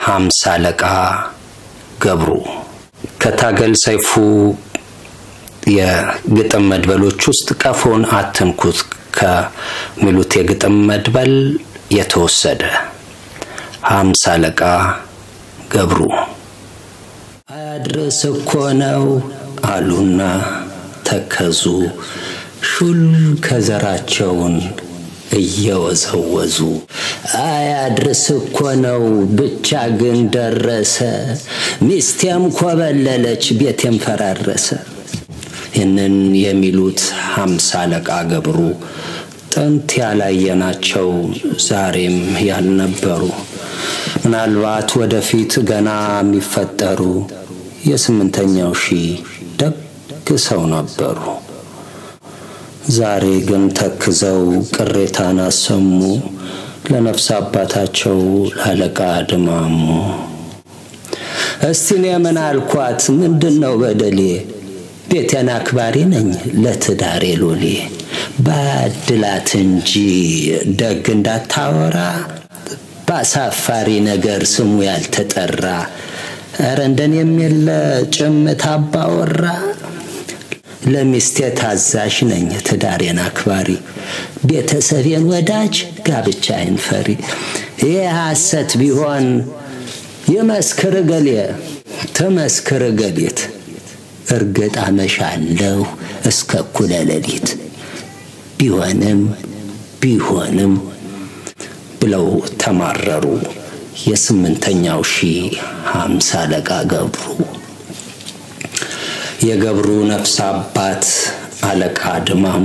ሀምሳ አለቃ ገብሩ ከታገል ሰይፉ የግጥም መድበሎች ውስጥ ቀፎን አትንኩት ከሚሉት የግጥም መድበል የተወሰደ ሀምሳ አለቃ ገብሩ አያድርስ እኮ ነው አሉና ተከዙ ሹል ከዘራቸውን እየወዘወዙ አያድርስ እኮ ነው ብቻ ግን ደረሰ ሚስቴም ኮበለለች ቤቴም ፈራረሰ ይህንን የሚሉት ሀምሳ አለቃ ገብሩ ጥንት ያላየናቸው ዛሬም ያልነበሩ ምናልባት ወደፊት ገና የሚፈጠሩ የስምንተኛው ሺህ ደግ ሰው ነበሩ። ዛሬ ግን ተክዘው ቅሬታን አሰሙ ለነፍስ አባታቸው ለአለቃ ድማሙ። እስቲ እኔ ምን አልኳት? ምንድን ነው በደሌ? ቤቴን አክባሪ ነኝ ለትዳሬ ሎሌ። ባድላት እንጂ ደግ እንዳታወራ በአሳፋሪ ነገር ስሙ ያልተጠራ ኧረ እንደኔም የለ ጭምት አባወራ ለሚስቴ ታዛዥ ነኝ ትዳሬን አክባሪ ቤተሰቤን ወዳጅ ጋብቻዬን ፈሪ ይህ ሐሰት ቢሆን ይመስክር ገሌ ትመስክር ገሌት እርግጥ አመሻለሁ እስከ እኩለ ሌሊት ቢሆንም ቢሆንም ብለው ተማረሩ። የስምንተኛው ሺህ ሀምሳ አለቃ ገብሩ የገብሩ ነፍስ አባት አለቃ ድማሙ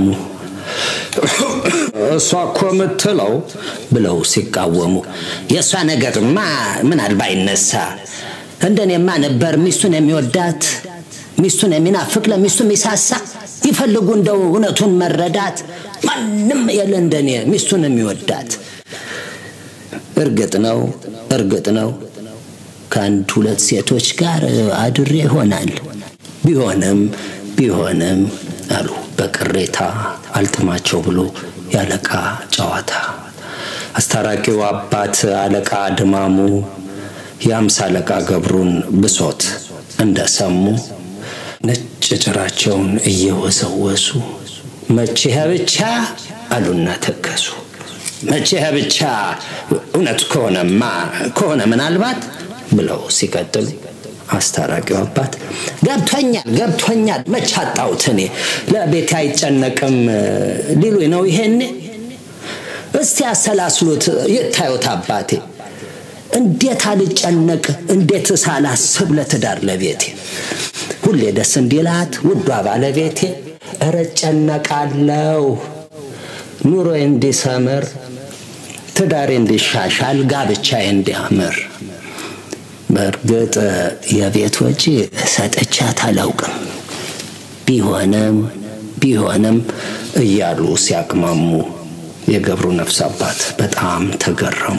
እሷ እኮ የምትለው ብለው ሲቃወሙ የእሷ ነገርማ ምናልባ ይነሳ እንደኔማ ነበር ሚስቱን የሚወዳት ሚስቱን የሚናፍቅ ለሚስቱ የሚሳሳ ይፈልጉ እንደው እውነቱን መረዳት ማንም የለ እንደኔ ሚስቱን የሚወዳት እርግጥ ነው እርግጥ ነው ከአንድ ሁለት ሴቶች ጋር አድሬ ይሆናል ቢሆንም ቢሆንም አሉ በቅሬታ አልጥማቸው ብሎ የአለቃ ጨዋታ አስታራቂው አባት አለቃ ድማሙ የአምሳ አለቃ ገብሩን ብሶት እንደሰሙ ነጭ ጭራቸውን እየወሰወሱ መቼ ብቻ አሉና ተከሱ። መቼ ብቻ እውነቱ ከሆነማ ከሆነ ምናልባት ብለው ሲቀጥሉ አስታራቂው አባት ገብቶኛል ገብቶኛል መች አጣሁት እኔ ለቤቴ አይጨነቅም ሊሉኝ ነው ይሄኔ እስቲ አሰላስሉት ይታዩት አባቴ እንዴት አልጨነቅ እንዴት ሳላስብ ለትዳር ለቤቴ ሁሌ ደስ እንዲላት ውዷ ባለቤቴ እረ እጨነቃለሁ ኑሮ እንዲሰምር ትዳሬ እንዲሻሻል ጋብቻዬ እንዲያምር በእርግጥ የቤት ወጪ ሰጥቻት አላውቅም ቢሆንም ቢሆንም እያሉ ሲያቅማሙ የገብሩ ነፍስ አባት በጣም ተገረሙ።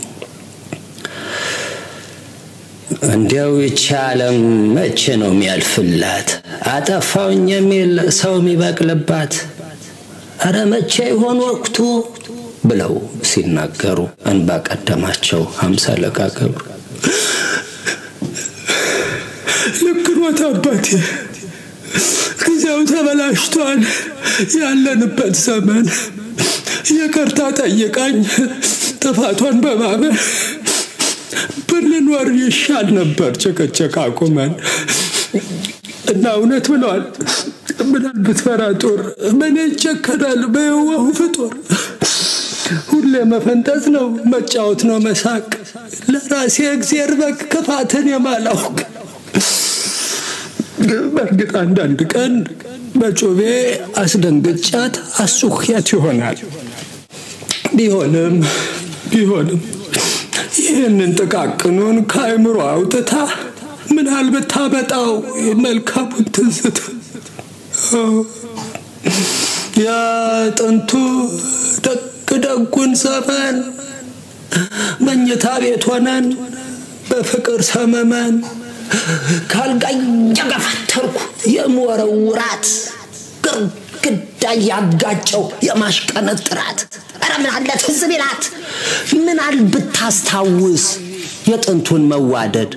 እንዲያው ይቺ ዓለም መቼ ነው የሚያልፍላት? አጠፋውኝ የሚል ሰው የሚበቅልባት? እረ መቼ ይሆን ወቅቱ ብለው ሲናገሩ እንባ ቀደማቸው ሀምሳ አለቃ ገብሩ። ልክ ኖት አባቴ፣ ጊዜው ተበላሽቷል። ያለንበት ዘመን ይቅርታ ጠይቃኝ ጥፋቷን በማመን ብንኖር ይሻል ነበር ጭቅጭቅ አቁመን እና እውነት ብለዋል። ምናል ብትፈራ ጦር ምን ይጨከናል በየዋሁ ፍጡር ሁሌ መፈንጠዝ ነው መጫወት ነው መሳቅ ለራሴ እግዜር በግ ክፋትን የማላውቅ በእርግጥ አንዳንድ ቀን በጩቤ አስደንግጫት አሱኪያት ይሆናል። ቢሆንም ቢሆንም ይህንን ጥቃቅኑን ከአእምሮ አውጥታ ምናል ብታመጣው መልካሙን ትዝታ ያ ጥንቱ ደግ ደጉን ዘመን መኝታ ቤት ሆነን በፍቅር ሰመመን ካልጋ እየገፈተርኩ የምወረውራት ግድግዳ ያጋጨው የማሽቀነጥራት ኧረ ምን አለ ትዝ ቢላት ምን አል ብታስታውስ የጥንቱን መዋደድ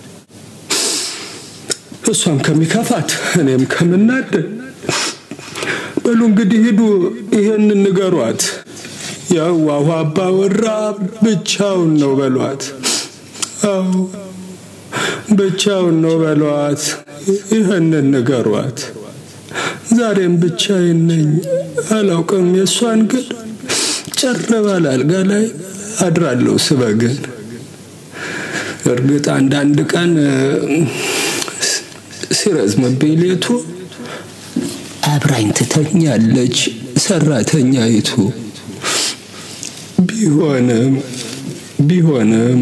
እሷም ከሚከፋት እኔም ከምናደድ በሉ እንግዲህ ሂዱ ይሄንን ንገሯት። የዋሁ አባወራ ብቻውን ነው በሏት። አዎ ብቻውን ነው በሏት። ይህንን ንገሯት። ዛሬም ብቻዬን ነኝ፣ አላውቅም የእሷን ግን ጭር ባለ አልጋ ላይ አድራለሁ ስበግን። እርግጥ አንዳንድ ቀን ሲረዝምብኝ ሌቱ አብራኝ ትተኛለች ሰራተኛይቱ። ቢሆንም ቢሆንም